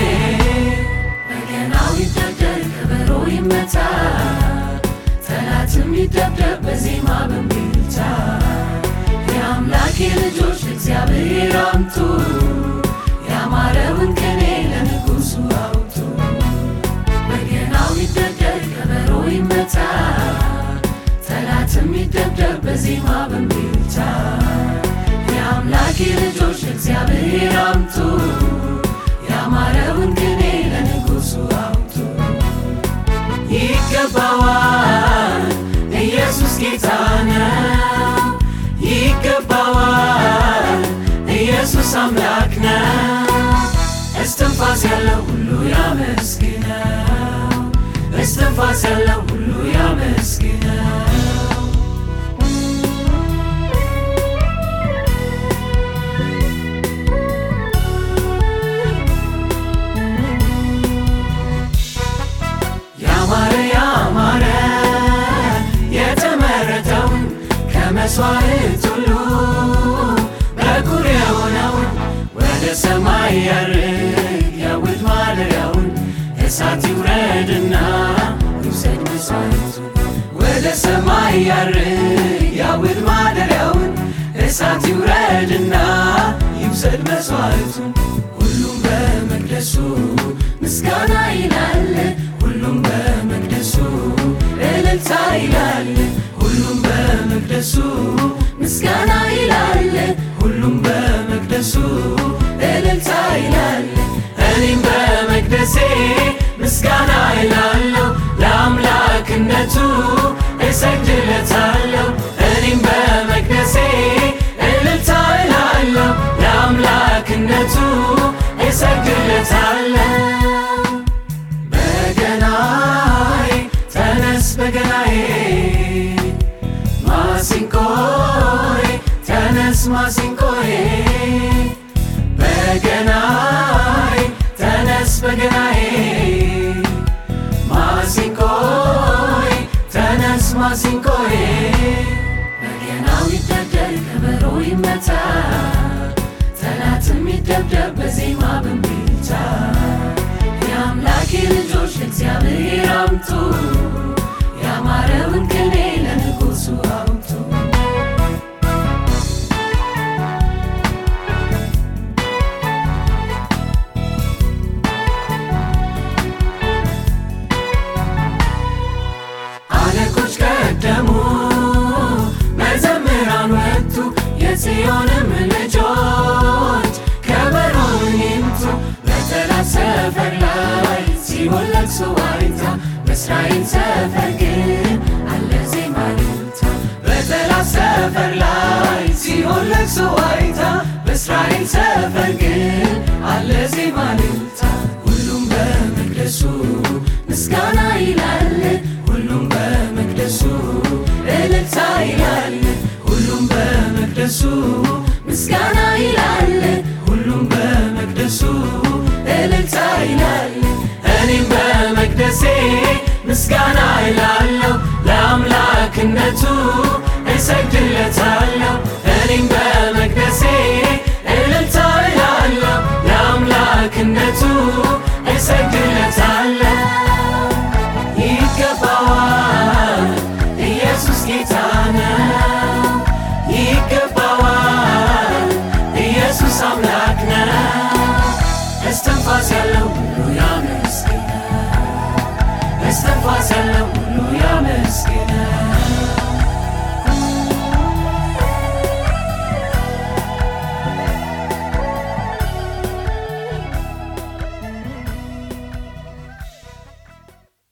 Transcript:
በገናው ይደርደር ከበሮ ይመታ ጠላትም ይደብደብ በዜማ በእምቢልታ የአምላኬ ልጆች እግዚአብሔር አምጡ ያማረውን ቅኔ ለንጉሡ አውጡ በገናው ይደርደር ከበሮ ይመታ ጠላትም ይደብደብ በዜማ በእምቢልታ የአምላኬ ልጆች እግዚአብሔር አምጡ ያማረውን ቅኔ ለንጉሡ አውጡ ይገባዋል ኢየሱስ ጌታ ነው ይገባዋል ኢየሱስ አምላክ ነው እስትንፋስ ያለው ሁሉ ያመስግነው እስትንፋስ ያለው ሁሉ ያመስግነው ያማረ ያማረ የተመረተውን ከመስዋዕት ሁሉ በኩር የሆነውን ወደ ሰማይ ያርግ ያውድ ማደሪያውን እሳት ይውረድና ይውሰድ መስዋዕቱን ወደ ሰማይ ያርግ ያውድ ማደሪያውን እሳት ይውረድና ይውሰድ መስዋዕቱን ሁሉም በመቅደሱ ምስጋና ይላል ሁሉም በመቅደሱ እልልታ ይላል ሁሉም በመቅደሱ ምስጋና ይላል ሁሉም በመቅደሱ እልልታ ይላል እኔም በመቅደሴ ምስጋና ይላለሁ ለአምላክነቱ እሰግድለታለሁ እኔም በመቅደሴ እልልታ ይላለሁ ለአምላክነቱ እሰግድለታለሁ በገናዬ ተነስ በገናዬ ማሲንቆዬ ተነስ ማሲንቆዬ በገናዬ ተነስ በገናዬ ማሲንቆዬ ተነስ ማሲንቆዬ በገናው ይደርደር ከበሮ ይመታ ጠላትም ይደብደብ በዜማ በእምቢልታ የአምላኬ ልጆች እግዚአብሔር አምጡ ያማረውን ቅኔ ለንጉሡ አውጡ አለቆች ቀደሙ መዘምራን ወጡ የጽዮንም ልጆች ከበሮውን ይምቱ በጠላት ሰፈር ላይ ሲሆን ለቅሶ ዋይታ በእስራኤል ሰፈር ግን አለ ዜማ እልልታ በጠላት ሰፈር ላይ ሲሆን ለቅሶ ዋይታ በእስራኤል ሰፈር ግን አለ ዜማ እልልታ ሁሉም በመቅደሱ ምስጋና ይላል ሁሉም በመቅደሱ እልልታ ይላል ሁሉም በመቅደሱ ምስጋና ይላል ሁሉም በመቅደሱ እልልታ ይላል እኔም በመቅደሴ ምስጋና ይላለሁ ለአምላክነቱ እሰግድለታለሁ እኔም በመቅደሴ እልልታ ይላለሁ ለአምላክነቱ እሰግድለታለሁ